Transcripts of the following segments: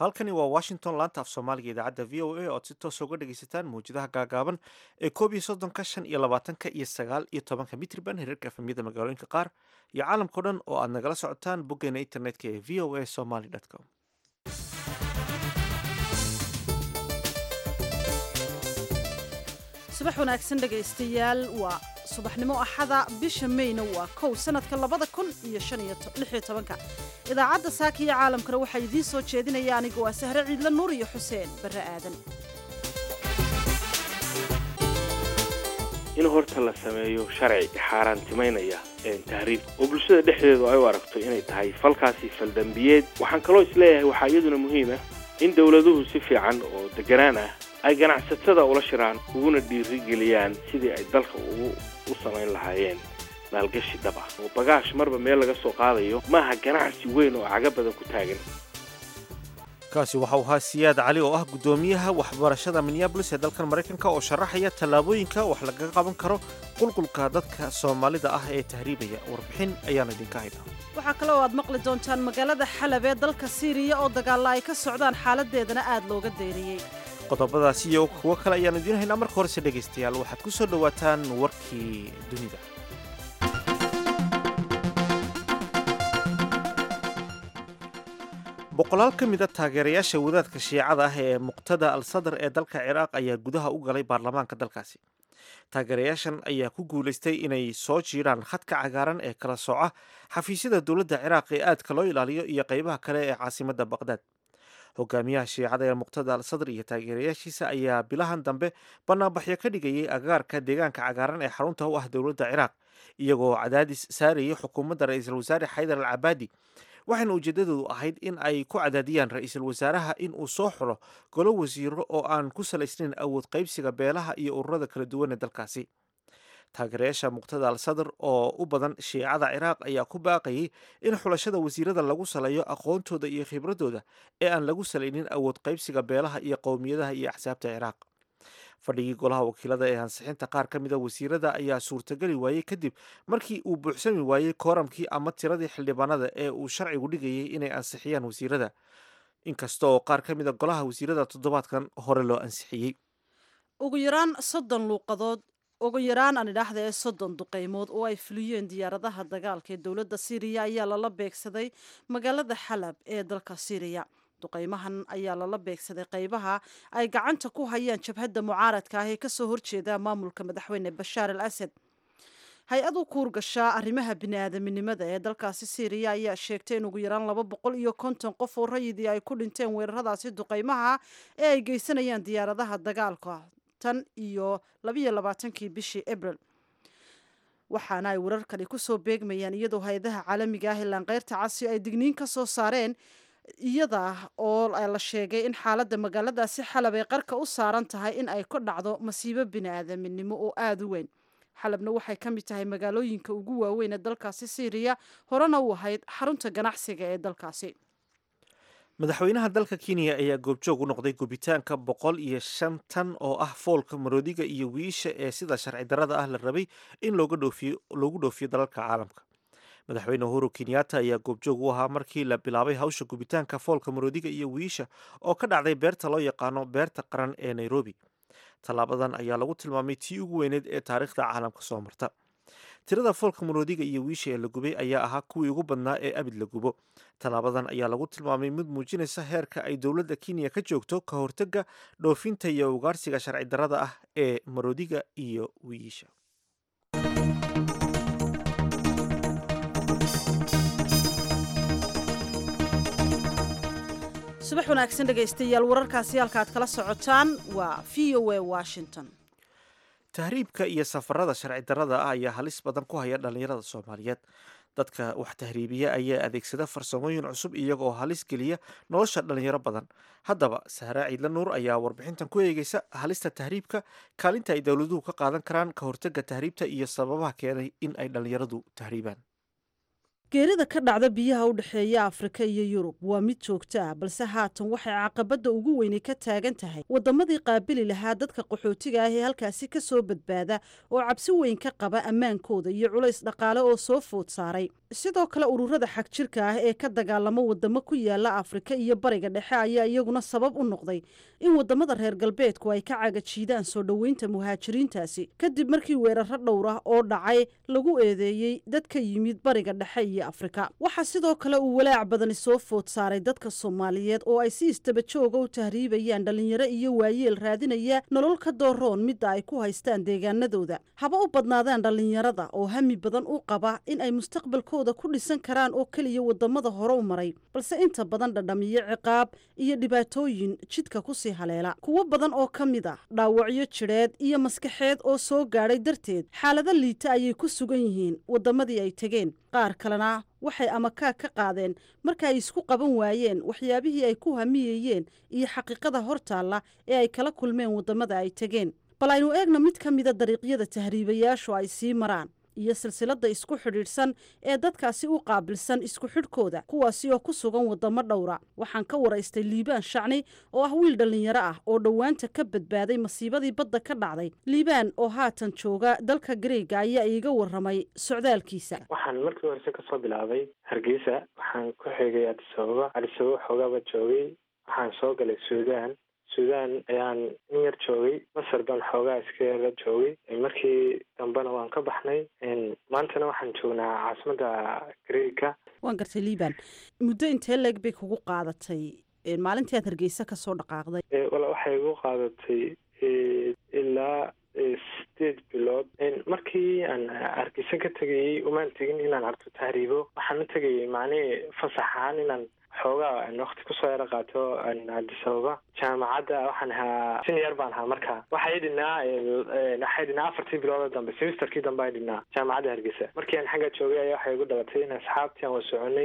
halkani waa washington laanta af soomaaliga idaacadda v o a ood si toos uga dhegaysataan mawjadaha gaagaaban ee koob iyo soddonka shan iyo labaatanka iyo sagaal iyo tobanka mitriban hirarka efemyada magaalooyinka qaar iyo caalamkao dhan oo aad nagala socotaan boggeena internetka ee v o a somaly com subax wanaagsan dhegaystayaal waa subaxnimo axada bisha mayna waa kow sanadka labada kun iyo shan iyo lix iyo tobanka idaacadda saaka iyo caalamkana waxaa idiin soo jeedinaya aniga waa sahre ciidla nuur iyo xuseen barre aadan in horta la sameeyo sharci xaaraantimaynaya tahriib oo bulshada dhexdeedu ay u aragto inay tahay falkaasi faldambiyeed waxaan kaloo isleeyahay waxaa iyaduna muhiim ah in dowladuhu si fiican oo deganaan ah ay ganacsatada ula shiraan uguna dhiirigeliyaan sidii ay dalka ugu u samayn lahaayeen maalgashi dhab ah oo bagaash marba meel laga soo qaadayo maaha ganacsi weyn oo caga badan ku taagan kaasi waxa uu ahaa siyaad cali oo ah guddoomiyaha waxbarashada minneabolis ee dalkan maraykanka oo sharaxaya tallaabooyinka wax lagaga qaban karo qulqulka dadka soomaalida ah ee tahriibaya warbixin ayaan idinka haynaa waxaa kale oo aad maqli doontaan magaalada xalab ee dalka siiriya oo dagaalla ay ka socdaan xaaladeedana aad looga deyriyey qodobadaasi iyo kuwo kale ayaan idiin haynaa marka horese dhegaystayaal waxaad ku soo dhowaataan warkii dunida boqolaal ka mid a taageerayaasha wadaadka shiicada ah ee muqtada al sadar ee dalka ciraaq ayaa gudaha u galay baarlamaanka dalkaasi taageerayaashan ayaa ku guulaystay inay soo jiiraan khadka cagaaran ee kala sooca xafiisyada dowladda ciraaq ee aadka loo ilaaliyo iyo qaybaha kale ee caasimadda baqdaad hogaamiyaha shiicada ee muqtada al sadr iyo taageerayaashiisa ayaa bilahan dambe banaanbaxyo ka dhigayay agaarka deegaanka cagaaran ee xarunta u ah dowladda ciraaq iyagoo cadaadis saarayay xukuumadda ra-iisul wasaare xaydar al cabaadi waxayna ujeedadoodu ahayd in ay ku cadaadiyaan ra-iisul wasaaraha in uu soo xulo golo wasiiro oo aan ku salaysnayn awood qaybsiga beelaha iyo ururada kala duwan ee dalkaasi taageerayaasha muqtada al sadr oo u badan shiicada ciraaq ayaa ku baaqayay in xulashada wasiirada lagu saleeyo aqoontooda iyo khibradooda ee aan lagu salaynin awood qaybsiga beelaha iyo qowmiyadaha iyo axsaabta ciraaq fadhigii golaha wakiilada ee ansixinta qaar ka mid a wasiirada ayaa suurtageli waayey kadib markii uu buuxsami waayey kooramkii ama tiradii xildhibaanada ee uu sharcigu dhigayay inay ansixiyaan wasiirada inkasta oo qaar ka mid a golaha wasiirada toddobaadkan hore loo ansixiyey ugu yaraan soddon luuqadood ugu yaraan aan idhaahda ee soddon duqeymood oo ay fuliyeen diyaaradaha dagaalka ee dowladda siiriya ayaa lala beegsaday magaalada xalab ee dalka siiriya duqeymahan ayaa lala beegsaday qaybaha ay gacanta ku hayaan jabhadda mucaaradka ah ee kasoo horjeeda maamulka madaxweyne bashaar al asad hay-ad u kuurgashaa arrimaha bini-aadaminimada ee dalkaasi siiriya ayaa sheegtay in ugu yaraan laba boqol iyo konton qof oo rayidii ay ku dhinteen weeraradaasi duqeymaha ee ay geysanayaan diyaaradaha dagaalka tan iyo labayo labaatankii bishii abril waxaana ay wararkani kusoo beegmayaan iyadoo hay-adaha caalamiga ah ee laanqeyrta casi ay digniin ka soo saareen iyada oo la sheegay in xaaladda magaaladaasi xalab ay qarka u saaran tahay in ay ka dhacdo masiibo bini-aadaminimo oo aada u weyn xalabna waxay ka mid tahay magaalooyinka ugu waaweyn ee dalkaasi siiriya horena u ahayd xarunta ganacsiga ee dalkaasi madaxweynaha dalka kenya ayaa goobjoog u noqday gubitaanka boqol iyo shan tan oo ah foolka maroodiga iyo wiisha ee sida sharci darrada ah la rabay in loogu dhoofiyo dalalka caalamka madaxweyne uhuru kenyatta ayaa goobjoog u ahaa markii la bilaabay hawsha gubitaanka foolka maroodiga iyo wiisha oo ka dhacday beerta loo yaqaano beerta qaran ee nairobi tallaabadan ayaa lagu tilmaamay tii ugu weyneed ee taariikhda caalamka soo marta tirada foolka maroodiga iyo wiisha ee la gubay ayaa ahaa kuwii ugu badnaa ee abid la gubo tallaabadan ayaa lagu tilmaamay mid muujinaysa heerka ay dowladda kenya ka joogto ka hortagga dhoofinta iyo ugaarsiga sharci darrada ah ee maroodiga iyo wiisha subax wanaagsan dhegaystayaal wararkaasi halka aad kala socotaan waa v o a washington tahriibka iyo safarada sharci darrada ah ayaa halis badan ku haya dhallinyarada soomaaliyeed dadka wax tahriibiya ayaa adeegsada farsamooyin cusub iyagoo halis geliya nolosha dhallinyaro badan haddaba sahraa ciidla nuur ayaa warbixintan ku eegeysa halista tahriibka kaalinta ay dowladuhu ka qaadan karaan ka hortagga tahriibta iyo sababaha keenay in ay dhallinyaradu tahriibaan geerida ka dhacda biyaha u dhexeeya afrika iyo yurub waa mid joogto ah balse haatan waxay caqabadda ugu weyni ka taagan tahay waddamadii qaabili lahaa dadka qaxootiga ah ee halkaasi ka soo badbaada oo cabsi weyn ka qaba ammaankooda iyo culays dhaqaale oo soo food saaray sidoo kale ururada xagjirka ah ee ka dagaalamo wadamo ku yaala afrika iyo bariga dhexe ayaa iyaguna sabab u noqday in wadamada reer galbeedku ay ka cagajiidaan soo dhoweynta muhaajiriintaasi kadib markii weeraro dhowr ah oo dhacay lagu eedeeyey dad ka yimid bariga dhexe iyo afrika waxaa sidoo kale uu walaac badani soo food saaray dadka soomaaliyeed oo ay si istaba jooga u tahriibayaan dhallinyaro iyo waayeel raadinaya nolol ka dooroon midda ay ku haystaan deegaanadooda haba u badnaadaan dhallinyarada oo hami badan u qaba in ay mustaqbalkooda ku dhisan karaan oo keliya wadamada hore u maray balse inta badan dhadhamiyo ciqaab iyo dhibaatooyin jidka kusii haleela kuwo badan oo ka mid ah dhaawacyo jidheed iyo maskaxeed oo soo gaadhay darteed xaalado liita ayay ku sugan yihiin wadamadii ay tegeen qaar kalena waxay amakaag ka qaadeen marka ay isku qaban waayeen waxyaabihii ay ku hamiyeyeen iyo xaqiiqada hortaalla ee ay kala kulmeen wadamada ay tegeen bal aynu eegna mid ka mida dariiqyada tahriibayaashu ay sii maraan iyo silsilada isku xidhiidhsan ee dadkaasi u qaabilsan isku xidhkooda kuwaasi oo ku sugan wadamo dhowra waxaan ka waraystay liibaan shacni oo ah wiil dhallinyaro ah oo dhowaanta ka badbaaday masiibadii badda ka dhacday liibaan oo haatan jooga dalka gareega ayaa iiga waramay socdaalkiisa waxaan markii horese kasoo bilaabay hargeysa waxaan ku xigay adisababa adisababa xoogaaba joogay waxaan soo galay suudaan suudaan ayaan in yar joogay masar baan xoogaa iska la joogay markii dambena waan ka baxnay maantana waxaan joognaa caasimadda greega waan gartay liibaan muddo intee leeg bay kugu qaadatay maalintii aad hargeysa kasoo dhaqaaqday wala waxay igu qaadatay ilaa sideed bilood markii aan hargeysa ka tegayey umaan tegin inaan arto tahriibo waxaan u tegayay macnihii fasax ahaan inaan xoogaa wakti kusoo yaro qaato adisababa jaamacadda waxaan ahaa senior baan ahaa marka waxay dhinaa waxay dhinaa afartii bilood oo dambe semesterkii dambe ay dhinaa jaamacadda hargeysa markii aan xagga joogay ayaa waxay igu dhalatay in asxaabtii aan wa soconay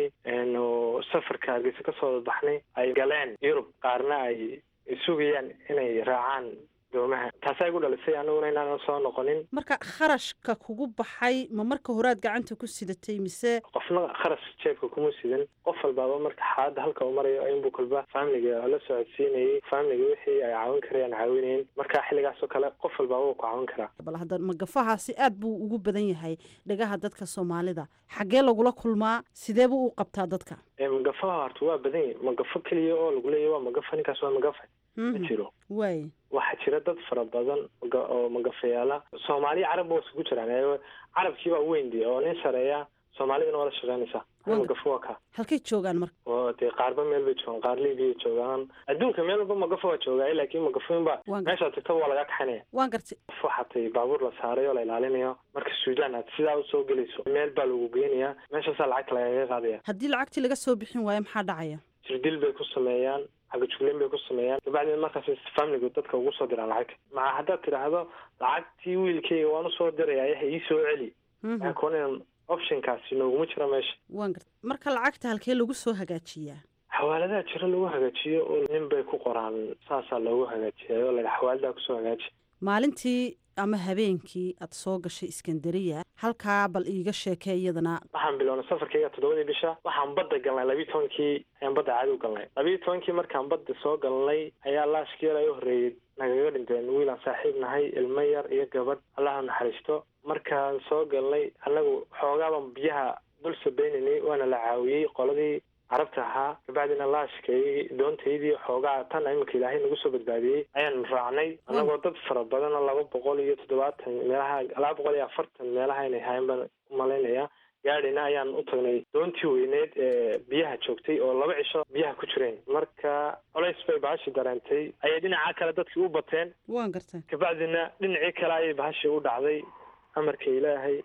safarka hargeysa kasoo baxnay ay galeen yurub qaarna ay sugayaan inay raacaan doomaha taasaa igu dhalisay aniguna inaanan soo noqonin marka kharashka kugu baxay ma marka horaad gacanta ku sidatay mise qofna kharash jeebka kuma sidan qof walbaaba marka xaaladda halka uu marayo inbuu kolba faamiliga la socodsiinayay faamiliga wixii ay caawin karayaan caawinayn marka xilligaasoo kale qof walbaaba wuu ku caawin karaa bal hadda magafahaasi aad buu ugu badan yahay dhagaha dadka soomaalida xaggee lagula kulmaa sidee buu u qabtaa dadka magafaha horta waa badan yahy magafo keliya oo lagu leeyahy waa magafa ninkaas waa magafa ma jiro waay waxaa jira dad fara badan oo magafayaala soomaaliya carab ba isugu jiraan carabkiibaa weyndi oo nin sareeya soomaalidana waa la shaqeynaysaa magafo waa ka halkay joogaan marka oo dee qaarba meel bay joogaan qaar libiya joogaan adduunka meel walba magafo waa joogaay laakiin magafoyinba meeshaad tagtaba waa lagaa kaxanaya waan gartay qof waxaa tay baabuur la saaray oo la ilaalinayo marka suudaan aad sidaa usoo gelayso meel baa lagu geynayaa meeshaasaa lacagta lagaga qaadaya haddii lacagtii laga soo bixin waayo maxaa dhacaya jirdil bay ku sameeyaan xagajugleyn bay ku sameeyaan dabacdeed markaas familigu dadka ugu soo diraan lacagta maca haddaad tidhaahdo lacagtii wiilkayga waan usoo diraya yaha ii soo celi kuwan optionkaasi nooguma jira meesha waan garta marka lacagta halkee lagu soo hagaajiyaa xawaaladaha jiro lagu hagaajiyo oo nin bay ku qoraan saasaa loogu hagaajiya oo la xawaaladaa kusoo hagaaji maalintii ama habeenkii aad soo gashay iskandariya halkaa bal iiga sheekee iyadana waxaan bilownay safarkayga toddobadii bisha waxaan badda galnay labiiyi tobankii ayaan badda caadi u galnay labiiyi tobankii markaan badda soo galnay ayaa laashkiyal ay u horreeyey nagaga dhinteen wiilaan saaxiib nahay ilmo yar iyo gabadh allaha naxariisto markaan soo galnay annagu xoogaaban biyaha dul sabeynanay waana la caawiyey qoladii carabta ahaa kabacdina laashkay doontaydii xoogaa tan iminka ilaahay nagu soo badbaadiyey ayaan raacnay annagoo dad fara badan oo laba boqol iyo toddobaatan meelaha laba boqol iyo afartan meelaha inay hayan baan umalaynaya gaadhina ayaan u tagnay doontii weyneed ee biyaha joogtay oo laba cisho biyaha ku jireen marka colays bay bahashi dareentay ayay dhinaca kale dadkii u bateen waan gartay kabacdina dhinacii kale ayay bahashii u dhacday amarka ilaahay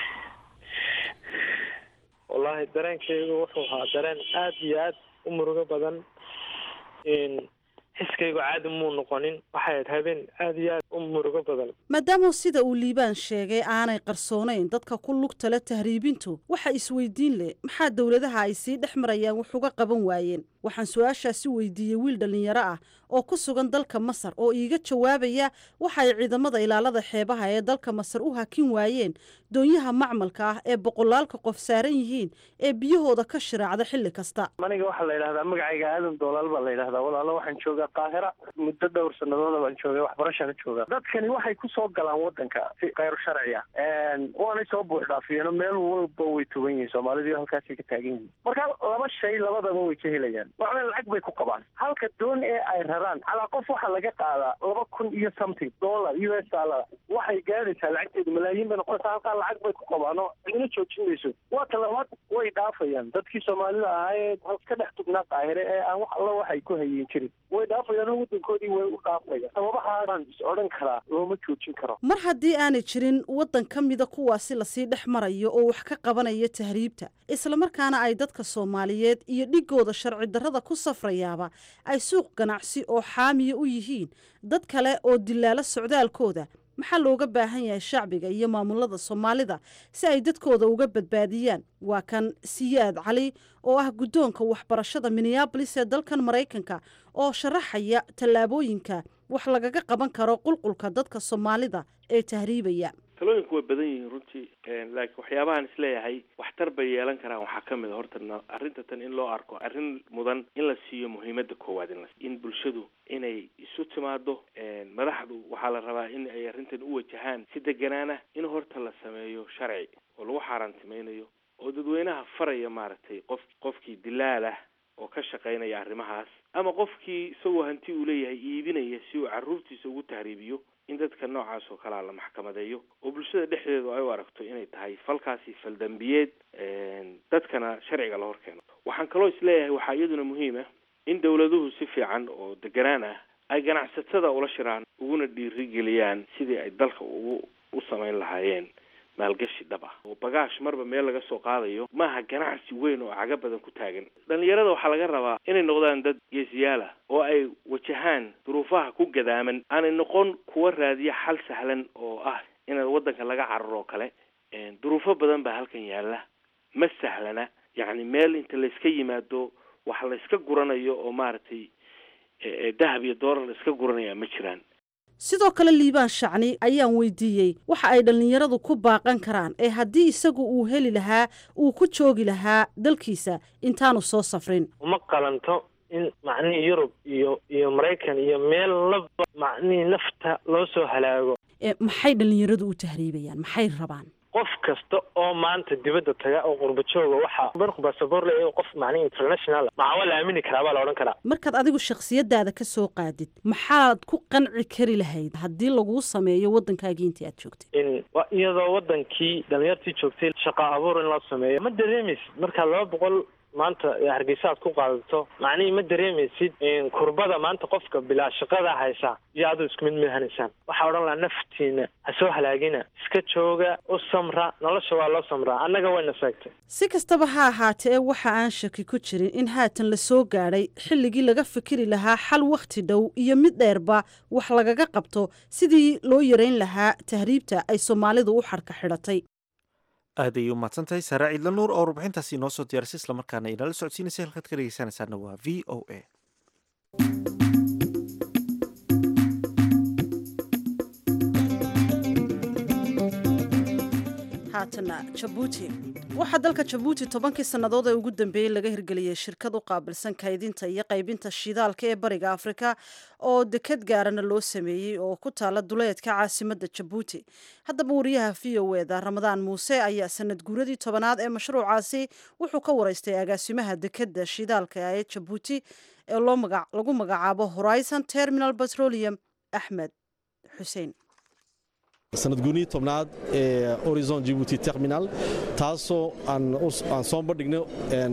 wallaahi dareenkaygu wuxuu ahaa dareen aada iyo aad u murugo badan xiskaygu caadi muu noqonin waxay ahayd habeen aada iyo aad u murugo badan maadaama sida uu liibaan sheegay aanay qarsoonayn dadka ku lugta le tahriibintu waxa isweydiin leh maxaa dowladaha ay sii dhex marayaan wax uga qaban waayeen waxaan su-aashaasi weydiiyey wiil dhallinyaro ah oo ku sugan dalka masar oo iiga jawaabaya waxa ay ciidamada ilaalada xeebaha ee dalka masar u hakin waayeen doonyaha macmalka ah ee boqolaalka qof saaran yihiin ee biyahooda ka shiraacda xilli kasta aniga waxaa la yidhahdaa magacayga aadan doolaal baa la yidhahdaa walaalo waxaan joogaa qaahira muddo dhowr sanadooda baan joogay waxbarashaan joogaa dadkani waxay ku soo galaan wadanka si khayr sharci ah waanay soo buux dhaafiyeen meel walba way tugan yihiin soomaalidu halkaasay ka taagan yihiin marka laba shay labadaba way ka helayaan waxna lacag bay ku qabaan halka doon ee ay raraan calaa qof waxaa laga qaadaa laba kun iyo something dollar u s dollar waxay gaadaysaa lacagteedu malaayiin bay noqonaysaa halkaa lacag bay ku qabaan oo cidina joojin mayso waa ta labaad way dhaafayaan dadkii soomaalida ahaa ee ka dhex tugnaa qaahire ee aan wax alla waxay ku hayin jirin way dhaafayaan oo wadankoodii way u dhaafayaan sababahaasaan is odhan karaa looma joojin karo mar haddii aanay jirin waddan ka mida kuwaasi lasii dhex marayo oo wax ka qabanaya tahriibta islamarkaana ay dadka soomaaliyeed iyo dhigooda sharci darrada ku safrayaaba ay suuq ganacsi oo xaamiya u yihiin dad kale oo dilaalo socdaalkooda maxaa looga baahan yahay shacbiga iyo maamulada soomaalida si ay dadkooda uga badbaadiyaan waa kan siyaad cali oo ah guddoonka waxbarashada minneabolis ee dalkan maraykanka oo sharaxaya tallaabooyinka wax lagaga qaban karo qulqulka dadka soomaalida ee tahriibaya talooyinku way badan yihiin runtii laakiin waxyaabahaan isleeyahay waxtar bay yeelan karaan waxaa ka mid a horta arrinta tan in loo arko arrin mudan in la siiyo muhiimada koowaad in la in bulshadu inay isu timaado madaxdu waxaa la rabaa in ay arrintan u wajahaan si deganaana in horta la sameeyo sharci oo lagu xaaraantimaynayo oo dadweynaha faraya maaragtay qof qofkii dilaal ah oo ka shaqaynaya arrimahaas ama qofkii isagoo hanti uu leeyahay iibinaya si uu carruurtiisa ugu tahriibiyo in dadka noocaas oo kalea la maxkamadeeyo oo bulshada dhexdeedu ay u aragto inay tahay falkaasi faldambiyeed dadkana sharciga la hor keeno waxaan kaloo isleeyahay waxaa iyaduna muhiim ah in dawladuhu si fiican oo deganaan ah ay ganacsatada ula shiraan uguna dhiirigeliyaan sidii ay dalka ugu u samayn lahaayeen maalgashi dhab ah oo bagaash marba meel laga soo qaadayo maaha ganacsi weyn oo caga badan ku taagan dhalinyarada waxaa laga rabaa inay noqdaan dad geesiyaal ah oo ay wajahaan duruufaha ku gadaaman aanay noqon kuwa raadiya xal sahlan oo ah inaad waddanka laga cararo oo kale duruufo badan baa halkan yaalla ma sahlana yacni meel inta layska yimaado wax layska guranayo oo maaragtay dahab iyo doolar layska guranaya ma jiraan sidoo kale liibaan shacni ayaan weydiiyey waxa ay dhallinyaradu ku baaqan karaan ee haddii isagu uu heli lahaa uu ku joogi lahaa dalkiisa intaanu soo safrin uma qalanto in macnihii yurub iyo iyo maraykan iyo meel laba macnihii nafta loo soo halaago maxay dhallinyaradu u tahriibayaan maxay rabaan qof kasta oo maanta dibadda taga oo qurba jooga waxaa marku basaboor leeyahay qof macnihi international maxaa la aamini karaa baa la odhan karaa markaad adigu shakhsiyadaada ka soo qaadid maxaad ku qanci kari lahayd haddii laguu sameeyo waddankaagii intii aad joogtay in iyadoo waddankii dhalinyartii joogtay shaqa abuur in loo sameeyo ma dareemaysid markaa laba boqol maanta hargeysa aad ku qaadato macnihii ma dareemaysid kurbada maanta qofka bilaa shaqada haysa iyo aduu isku mid midhanaysaan waxaa odhan lahaa naftiina ha soo halaagina iska jooga u samra nolosha waa loo samraa annaga wayna seegtay si kastaba ha ahaatee waxa aan shaki ku jirin in haatan la soo gaadhay xilligii laga fikiri lahaa xal wakhti dhow iyo mid dheerba wax lagaga qabto sidii loo yarayn lahaa tahriibta ay soomaalidu u xadhka xidhatay aad ayay u mahadsantahay saare ciidla nuur oo warbixintaasi inoo soo diyaarisay islamarkaana inala socodsiinaysay halkaad ka dhegeysanaysaana waa v o a haatana jabuuti waxaa dalka jabuuti tobankii sannadood ee ugu dambeeyey laga hirgeliyey shirkad u qaabilsan kaydinta iyo qaybinta shidaalka ee bariga afrika oo deked gaarana loo sameeyey oo ku taala duleedka caasimadda jabuuti haddaba wariyaha v o eda ramadaan muuse ayaa sanad guuradii tobanaad ee mashruucaasi wuxuu ka wareystay agaasimaha dekeda shidaalka ee jabuuti ee lagu magacaabo horizon terminal petroleum axmed xuseen sanad guunihii tobnaad ee horizon jibuuti terminal taasoo aan soo bandhigno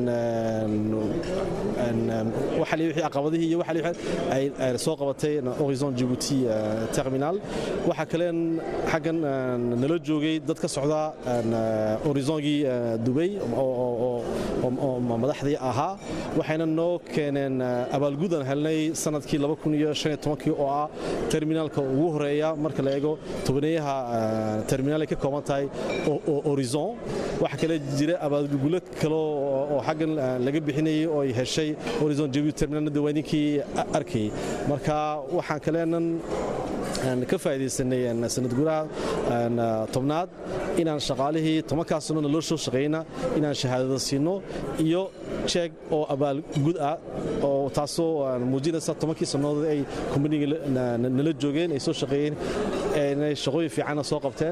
wixii caqabadihii iyo ay soo qabatay horizon jibuuti terminal waxaa kaleen xaggan nala joogay dad ka socda horizongii dubay oo madaxdii ahaa waxayna noo keeneen abaalgudan helnay sanadkii oo ah terminaalka ugu horeeya marka la eego tobaneeyaha gudaha terminaal ay ka kooban tahay horizon waxaa kale jira abaalgulo kale oo xaggan laga bixinayay oo ay heshay horizon jabuuti terminaalna diwaaninkii arkayay marka waxaan kaleenan ka faa'iidaysanay sanad gudaha tobnaad inaan shaqaalihii tobankaa sanona loo soo shaqayna inaan shahaadada siino iyo jeeg oo abaalgud ah oo taasoo muujinaysa tobankii sannadood ay kombaniga nala joogeen ay soo shaqeeyeen inay shaqooyin fiicanna soo qabteen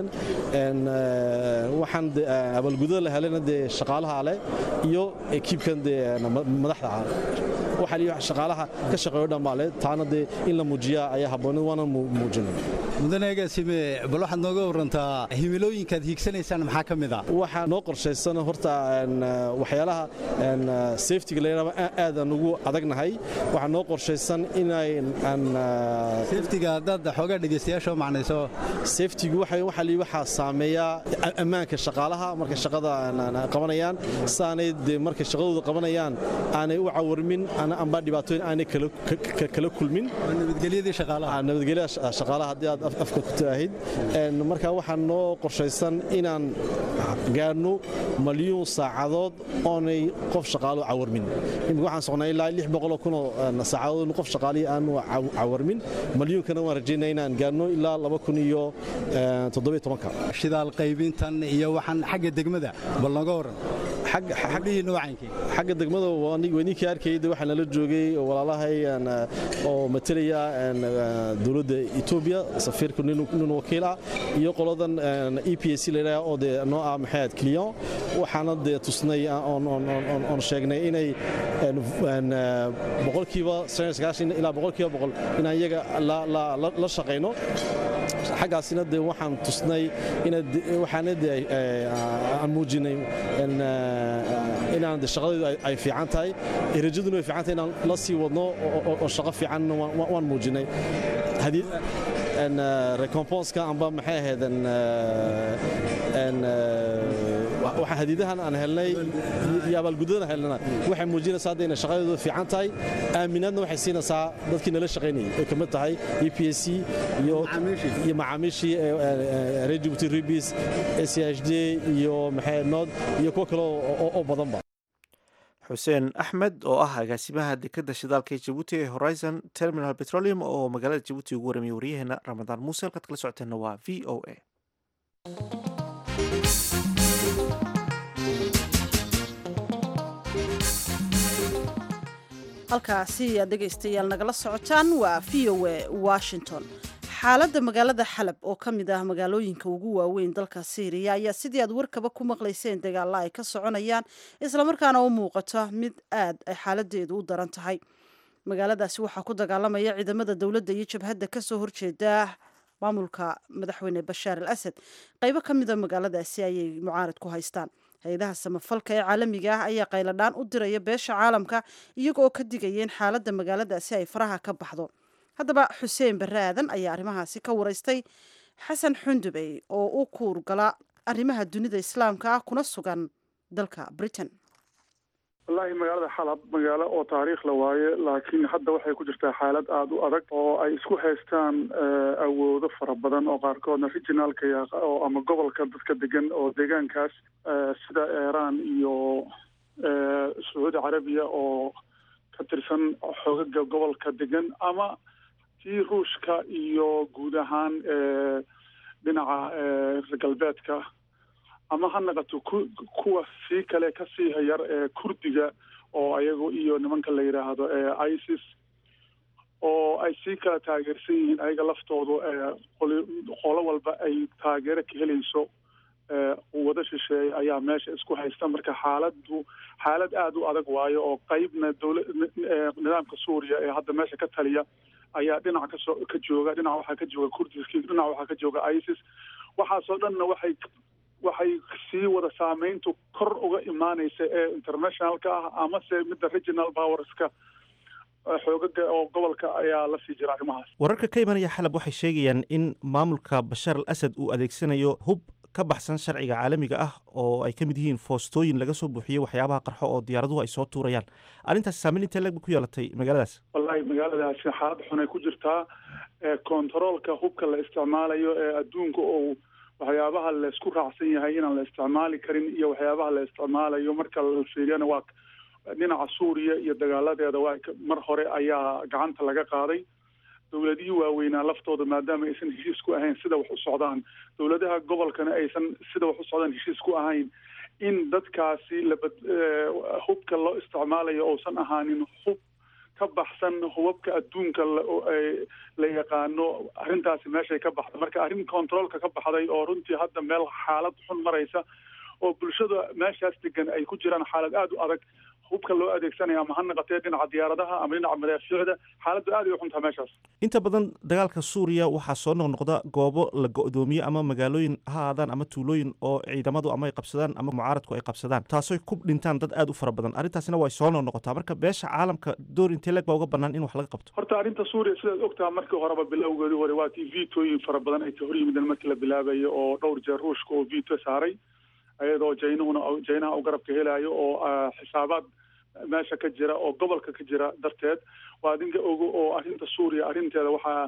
waxaan abaalgudada la helana dee shaqaalaha leh iyo ekiibkan dee madaxda ah waxaa liyi shaqaalaha ka shaqeeyo dhammaale taana dee in la muujiyaa ayaa habboonid waana muujinay mudaneegaasime bal waxaad nooga warantaa himilooyinkaad hiigsanaysaan maxaa ka mid ah waxaa noo qorshaysan horta waxyaalaha safetiga la yidhahdo aadaan ugu adagnahay waxaa noo qorshaysan inay safetiga haddaad xoogaa dhegaystayaasha u macnayso safetigu waxaa liyi waxaa saameeyaa ammaanka shaqaalaha markay shaqada qabanayaan saanay dee markay shaqadooda qabanayaan aanay u cawarmin amba dhibaatooyin aanay kala kulmin nabadgelyadii shaqaalaha nabadgelyada shaqaalaha haddii aad afka ku taahid marka waxaa noo qorshaysan inaan gaarno malyuun saacadood oonay qof shaqaalo cawarmin imika waxaan soconaa ilaa lix boqoloo kunoo saacadood qof shaqaalihii aanu cawarmin malyuunkana waan rajaynaa inaan gaarno ilaa laba kun iyo toddobiyo tobanka shidaal qaybintan iyo waxaan xagga degmada bal nooga waran xaggihii noocankii xagga degmada waninkii arkayda waxaa nala joogay walaalahay oo matelaya dowladda etoobiya safiirka nin wakiil ah iyo qoladan e p s la yidhaha oo dee noo ah maxaad clion waxaana dee tusnay oon sheegnay inay boqolkiiba ilaa boqolkiiba boqol inaan iyaga la shaqayno xaggaasina dee waxaan tusnay waxaana dee aan muujinay inaan de shaqadeedu ay fiican tahay rajaduna way fiican tahay inaan la sii wadno oo shaqo fiicanna waan muujinay recomponska amba maxay ahayd waxaan hadiidahan aan helnay iyo abaalgudadan helnana waxay muujinaysaa hadda inay shaqadeedu fiican tahay aaminaadna waxay siinaysaa dadkii nala shaqaynayay ay kamid tahay e p s c iyo macaamiishii reer jibuuti ribis s h d iyo maxay nood iyo kuwo kale oo badanba xuseen axmed oo ah agaasimaha dekadda shidaalka ee jabuuti ee horizon terminal petroleum oo magaalada jabuuti ugu waramiyay waryaheena ramadaan muuse halkaad kala socoteenna waa v o a halkaasi aad dhegaystayaal nagala socotaan waa v o a washington xaaladda magaalada xalab oo ka mid ah magaalooyinka ugu waaweyn dalka syriya ayaa sidii aad warkaba ku maqlayseen dagaalla ay ka soconayaan islamarkaana u muuqata mid aad ay xaaladeedu u daran tahay magaaladaasi waxaa ku dagaalamaya ciidamada dowladda iyo jabhadda kasoo horjeeda maamulka madaxweyne bashaar al asad qaybo ka mida magaaladaasi ayay mucaarad ku haystaan hay-adaha samafalka ee caalamiga ah ayaa qayladhaan u diraya beesha caalamka iyagooo ka digayeen xaaladda magaaladaasi ay faraha ka baxdo haddaba xuseen barre aadan ayaa arrimahaasi ka waraystay xasan xundubey oo u kuurgala arrimaha dunida islaamka ah kuna sugan dalka britain wallaahi magaalada xalab magaalo oo taariikh la waaye laakiin hadda waxay ku jirtaa xaalad aada u adag oo ay isku haystaan awoodo fara badan oo qaarkoodna regionaalka oo ama gobolka dadka degan oo deegaankaas sida iiraan iyo sacuudi carabiya oo ka tirsan xoogaga gobolka degan ama tii ruushka iyo guud ahaan dhinaca reer galbeedka ama ha naqato ku kuwa sii kale kasii hayar ee kurdiga oo ayagu iyo nimanka la yidhaahdo isis oo ay sii kala taageersan yihiin ayaga laftoodu qolo walba ay taageero ka helayso wada shisheeye ayaa meesha isku haysta marka xaaladdu xaalad aada u adag waayo oo qeybna dowla nidaamka suuriya ee hadda meesha ka taliya ayaa dhinac kasoo ka jooga dhinac waxaa ka jooga kurdiski dhinac waxaa ka jooga isis waxaasoo dhanna waxay waxay sii wada saameyntu kor uga imaanaysa ee internationalka ah amase midda regional powerska xoogaga oo gobolka ayaa la sii jira arrimahaas wararka ka imanaya xalab waxay sheegayaan in maamulka bashaar al asad uu adeegsanayo hub ka baxsan sharciga caalamiga ah oo ay ka mid yihiin foostooyin laga soo buuxiyo waxyaabaha qarxo oo diyaaraduhu ay soo tuurayaan arrintaas saameyn intee leg ku yeelatay magaaladaas wallahi magaaladaasi xaalad xun ay ku jirtaa controolka hubka la isticmaalayo ee adduunka oo waxyaabaha laysku raacsan yahay inaan la isticmaali karin iyo waxyaabaha la isticmaalayo marka la fiiriyana waa dhinaca suuriya iyo dagaaladeeda waa mar hore ayaa gacanta laga qaaday dowladihii waaweynaa laftooda maadaama aysan heshiis ku ahayn sida wax u socdaan dowladaha gobolkana aysan sida wax u socdaan heshiis ku ahayn in dadkaasi labad hubka loo isticmaalayo uusan ahaanin hub ka baxsan hubabka adduunka la yaqaano arrintaasi meeshay ka baxday marka arrin controolka ka baxday oo runtii hadda meel xaalad xun maraysa oo bulshada meeshaas degan ay ku jiraan xaalad aada u adag hubka loo adeegsanaya ama ha naqatee dhinaca diyaaradaha ama dhinaca madaafiicda xaaladdu aad ay u xuntaa meeshaas inta badan dagaalka suuriya waxaa soo noqnoqda goobo la go-doomiye ama magaalooyin ha aadaan ama tuulooyin oo ciidamadu ama ay qabsadaan ama mucaaradku ay qabsadaan taasoy ku dhintaan dad aada u fara badan arrintaasina way soo noqnoqotaa marka beesha caalamka door intee leeg baa uga bannaan in wax laga qabto horta arrinta suuriya sidaad ogtaha markii horeba bilowgeedii hore waa tii vitooyin fara badan ay ka hor yimideen markii la bilaabayo oo dhowr jeer ruushka oo vito saaray iyadoo jaynahuna jaynaha u garabka helayo oo xisaabaad meesha ka jira oo gobolka ka jira darteed waa adinka ogo oo arrinta suuriya arrinteeda waxaa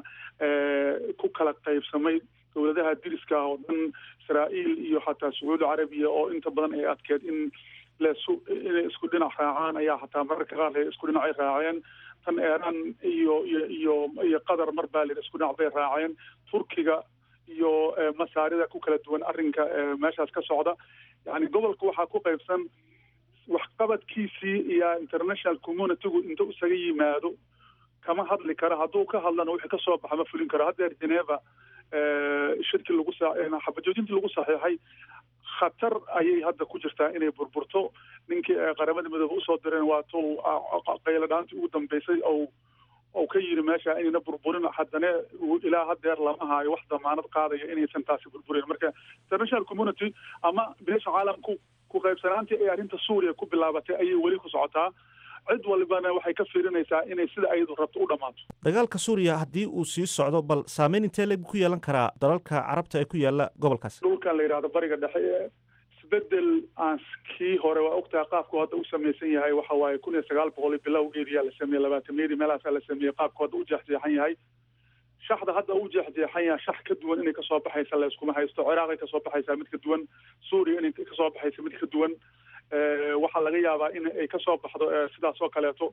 ku kala qaybsamay dowladaha diriska oo dhan israa'iil iyo xataa sacuudi carabiya oo inta badan ay adkeed in lesu inay isku dhinac raacaan ayaa xataa mararka qaar le isku dhinac ay raaceen tan eeraan iyo iyo iyo iyo qatar mar baa lir isku dhinac bay raaceen turkiga iyo masaarida ku kala duwan arrinka meeshaas ka socda yani gobolka waxaa ku qaybsan waxqabadkiisii iyo international communitygu inta isaga yimaado kama hadli karo hadduu ka hadlana wixii kasoo baxa ma fulin karo haddeer geneva shirkii lagu xabajoojintii lagu saxiixay khatar ayay hadda ku jirtaa inay burburto ninkii qaramada midoobe usoo direen waa tuu qaylo dhaantii ugu dambeysay ou ou ka yiri meesha inayna burburin haddana ilaa haddeer lama haayo wax damaanad qaadaya inaysan taasi burburin marka international community ama beesha caalamku ku qaybsanaantii ay arrinta suuriya ku bilaabatay ayay weli ku socotaa cid walibana waxay ka fiirinaysaa inay sida ayadu rabto u dhammaato dagaalka suuriya haddii uu sii socdo bal saameyn intee leeg ku yeelan karaa dalalka carabta ee ku yaala gobolkaas dhulkan la yidhahdo bariga dhexe isbedel aan kii hore waa ogtaha qaabku hadda u samaysan yahay waxa waaye kun iyo sagaal boqol iyo bilowgeediyaa la sameeyey labaatamiyadii meelaasaa la sameeyey qaabku hadda u jeexjeexan yahay shaxda hadda u jeexjeexan yahay shax ka duwan inay kasoo baxaysa layskuma haysto ciraaqay kasoo baxaysaa mid ka duwan suuriya inay kasoo baxaysa mid ka duwan waxaa laga yaabaa in ay kasoo baxdo sidaas oo kaleeto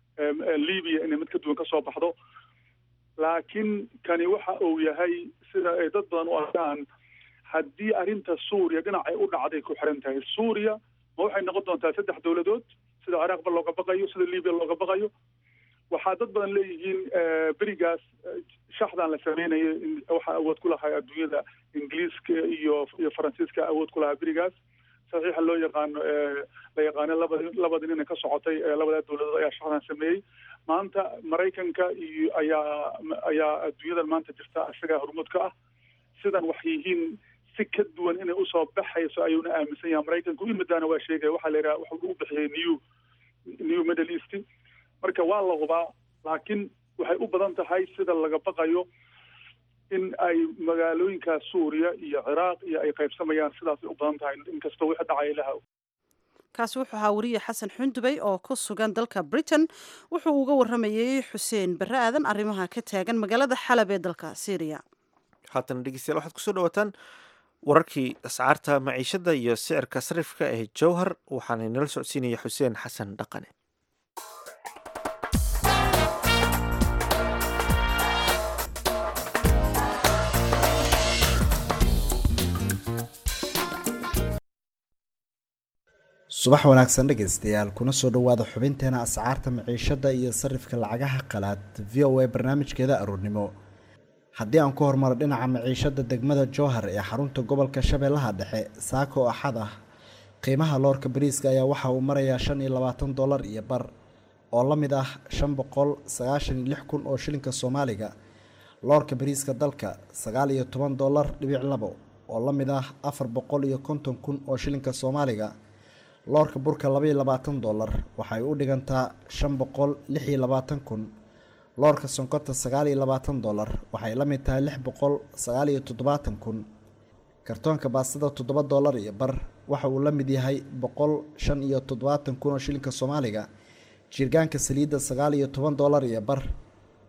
libya inay mid ka duwan kasoo baxdo laakiin kani waxa uu yahay sida ay dad badan u arkaan haddii arrinta suuriya dhinacay u dhacday ku xiran tahay suuriya ma waxay noqon doontaa saddex dowladood sida ciraaqba looga baqayo sida libya looga baqayo waxaa dad badan leeyihiin berigaas shaxdan la sameynaya waxaa awood ku lahaa adduunyada ingiliiska iyo iyo faransiiska awood ku lahaa berigaas saxiixa loo yaqaano la yaqaano labadi labadi nina ka socotay labadaa dowladood ayaa shaxdan sameeyey maanta maraykanka iyo ayaa ayaa adduunyadan maanta jirta isagaa hormuud ka ah sidan wax yihiin si ka duwan inay usoo baxayso ayuuna aaminsan yahay maraykanku imidaana waa sheegaya waxaa la yidhaha wuxuu u bixiyey new new middle east marka waa la hubaa laakiin waxay u badan tahay sida laga baqayo in ay magaalooyinka suuriya iyo ciraaq iyo ay qaybsamayaan sidaasay u badan tahay inkastoo wixii dhacay ilaha kaasi wuxuu ahaa wariye xasan xundubey oo ku sugan dalka britain wuxuu uga waramayey xuseen barre aadan arrimaha ka taagan magaalada xalab ee dalka syriya haatana dhegeystayaal waxaad kusoo dhawaataan wararkii ascaarta maciishada iyo sicirka sarifka ee jowhar waxaana nala socodsiinaya xuseen xasan dhaqane subax wanaagsan dhegaystayaal kuna soo dhowaada xubinteena ascaarta maciishada iyo sarifka lacagaha qalaad v o a barnaamijkeeda aroornimo haddii aan ku hormaro dhinaca maciishada degmada jowhar ee xarunta gobolka shabeellaha dhexe saaka oo axad ah qiimaha loorka bariiska ayaa waxa uu marayaa shan iyo labaatan dollar iyo bar oo la mid ah shan boqol sagaashan iyo lix kun oo shilinka soomaaliga loorka bariiska dalka sagaal iyo toban dollar dhibic labo oo la mid ah afar boqol iyo konton kun oo shilinka soomaaliga loorka burka labaiyo labaatan dollar waxay u dhigantaa shan boqol lix iyo labaatan kun loorka sonkorta sagaal iyo labaatan dollar waxay la mid tahay lix boqol sagaal iyo toddobaatan kun kartoonka baastada toddoba dollar iyo bar waxa uu la mid yahay boqol shan iyo toddobaatan kun oo shilinka soomaaliga jiirgaanka saliidda sagaal iyo toban dollar iyo bar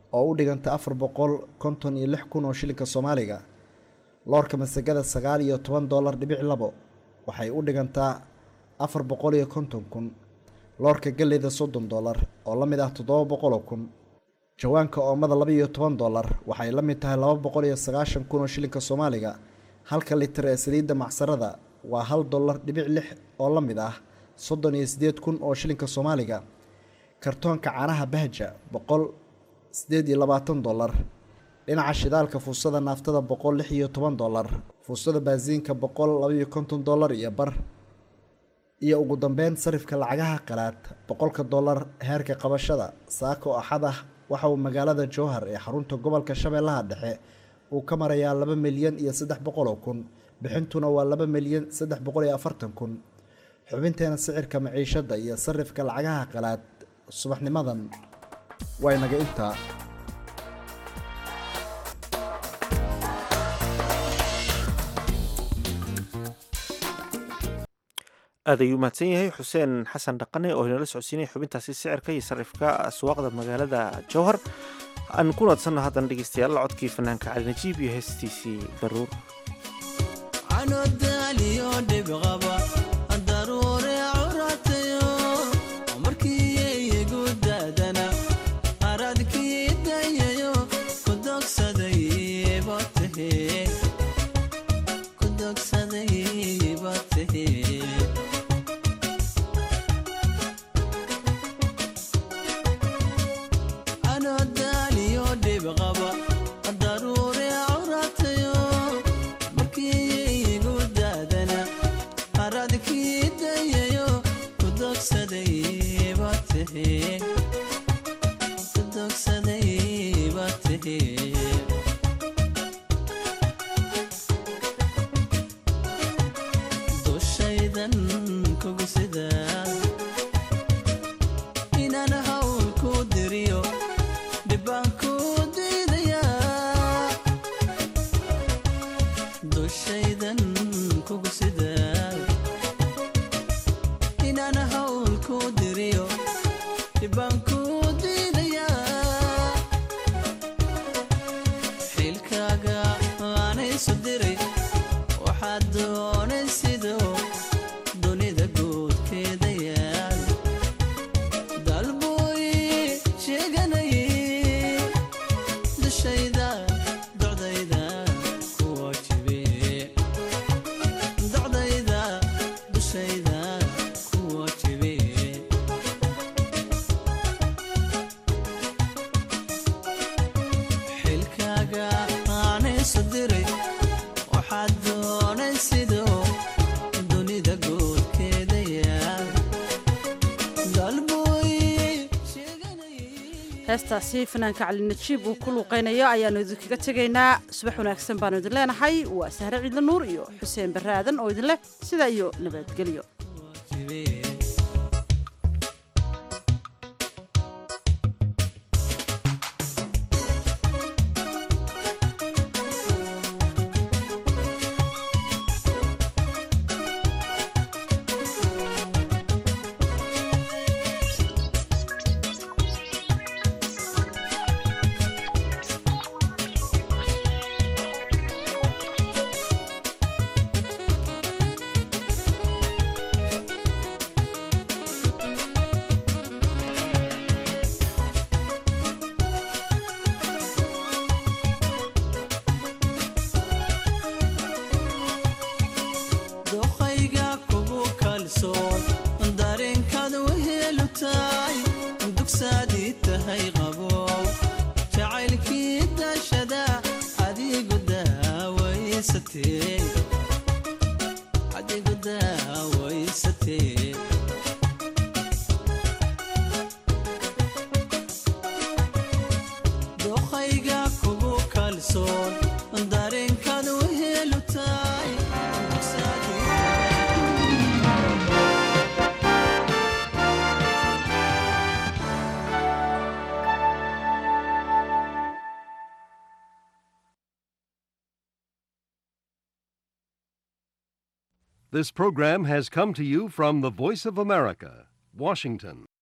oo u dhiganta afar boqol konton iyo lix kun oo shilinka soomaaliga loorka masagada sagaal iyo toban doolar dhibic labo waxay u dhigantaa afar boqol iyo konton kun loorka galleyda soddon doolar oo la mid ah toddoba boqol oo kun jawaanka oomada laba iyo toban doolar waxay la mid tahay laba boqol iyo sagaashan kun oo shilinka soomaaliga halka litir ee saliidda macsarada waa hal dollar dhibic lix oo la mid ah soddon iyo siddeed kun oo shilinka soomaaliga kartoonka caanaha bahja boqol siddeed iyo labaatan dollar dhinaca shidaalka fuusada naaftada boqol lix iyo toban dollar fuusada baasiinka boqol labaiyo konton dollar iyo bar iyo ugu dambeyn sarifka lacagaha qalaad boqolka dollar heerka qabashada saako axad ah waxa uu magaalada jowhar ee xarunta gobolka shabeellaha dhexe uu ka marayaa laba milyan iyo saddex boqol oo kun bixintuna waa laba milyan saddex boqol iyo afartan kun xubinteena sicirka maciishadda iyo sarifka lacagaha qalaad subaxnimadan waa inaga intaa aad ayuu mahadsan yahay xuseen xasan dhaqane oo inala socodsiinaya xubintaasi sicirka iyo sarifka aswaaqda magaalada jowhar aan ku naadsanno haddana dhegeystayaal codkii fanaanka cali najiib iyo heestiisii baruur heestaasi fanaanka cali najiib uu ku luuqaynayo ayaannu idinkaga tegaynaa subax wanaagsan baanu idin leenahay waa sahre ciidla nuur iyo xuseen barre aadan oo idin leh sidaa iyo nabadgelyo This program has come to you from the Voice of America, Washington.